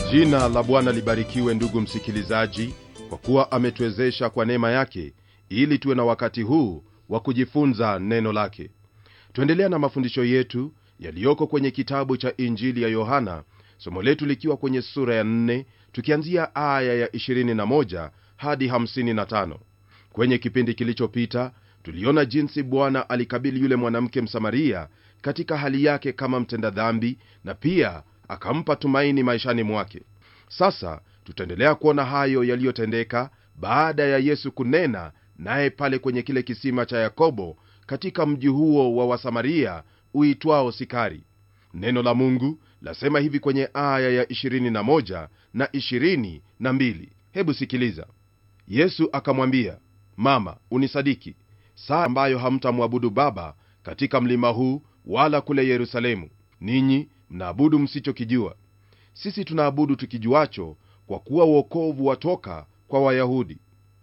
Jina la Bwana libarikiwe, ndugu msikilizaji, kwa kuwa ametuwezesha kwa neema yake ili tuwe na wakati huu wa kujifunza neno lake. Tuendelea na mafundisho yetu yaliyoko kwenye kitabu cha Injili ya Yohana, somo letu likiwa kwenye sura ya 4 tukianzia aya ya 21 hadi 55. Kwenye kipindi kilichopita tuliona jinsi Bwana alikabili yule mwanamke Msamaria katika hali yake kama mtenda dhambi na pia akampa tumaini maishani mwake. Sasa tutaendelea kuona hayo yaliyotendeka baada ya Yesu kunena naye pale kwenye kile kisima cha Yakobo katika mji huo wa Wasamaria uitwao Sikari. Neno la Mungu lasema hivi kwenye aya ya 21 na 22. Hebu sikiliza. Yesu akamwambia, Mama, unisadiki, saa ambayo hamtamwabudu Baba katika mlima huu wala kule Yerusalemu. Ninyi mnaabudu msichokijua, sisi tunaabudu tukijuacho, kwa kuwa wokovu watoka kwa Wayahudi.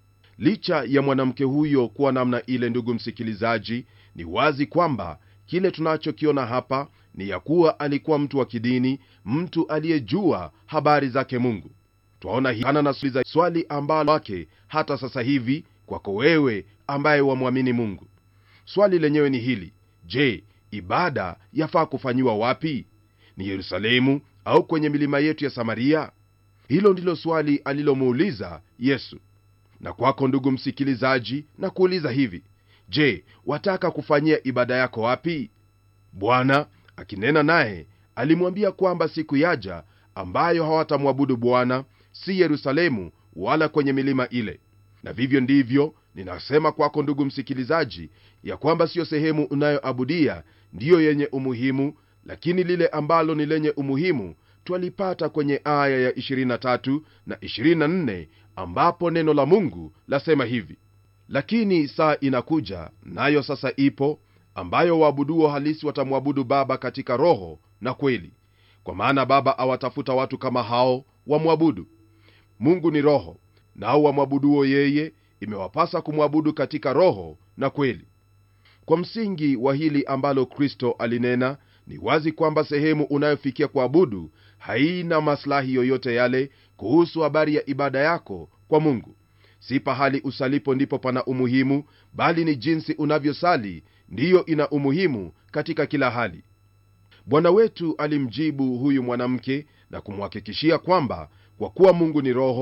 Licha ya mwanamke huyo kuwa namna ile, ndugu msikilizaji, ni wazi kwamba kile tunachokiona hapa ni ya kuwa alikuwa mtu wa kidini, mtu aliyejua habari zake Mungu. Twaona hii na swali ambalo wake hata sasa hivi kwako wewe ambaye wamwamini Mungu. Swali lenyewe ni hili: je, ibada yafaa kufanyiwa wapi? Ni Yerusalemu au kwenye milima yetu ya Samaria? Hilo ndilo swali alilomuuliza Yesu. Na kwako ndugu msikilizaji, na kuuliza hivi: je, wataka kufanyia ibada yako wapi? Bwana akinena naye alimwambia kwamba siku yaja ambayo hawatamwabudu Bwana si Yerusalemu wala kwenye milima ile. Na vivyo ndivyo ninasema kwako ndugu msikilizaji, ya kwamba siyo sehemu unayoabudia ndiyo yenye umuhimu, lakini lile ambalo ni lenye umuhimu twalipata kwenye aya ya 23 na 24, ambapo neno la Mungu lasema hivi: lakini saa inakuja, nayo sasa ipo, ambayo waabuduo halisi watamwabudu Baba katika roho na kweli, kwa maana Baba awatafuta watu kama hao wamwabudu. Mungu ni roho, nao wamwabuduo yeye imewapasa kumwabudu katika roho na kweli. Kwa msingi wa hili ambalo Kristo alinena, ni wazi kwamba sehemu unayofikia kuabudu haina maslahi yoyote yale kuhusu habari ya ibada yako kwa Mungu. Si pahali usalipo ndipo pana umuhimu, bali ni jinsi unavyosali ndiyo ina umuhimu katika kila hali. Bwana wetu alimjibu huyu mwanamke na kumhakikishia kwamba kwa kuwa Mungu ni roho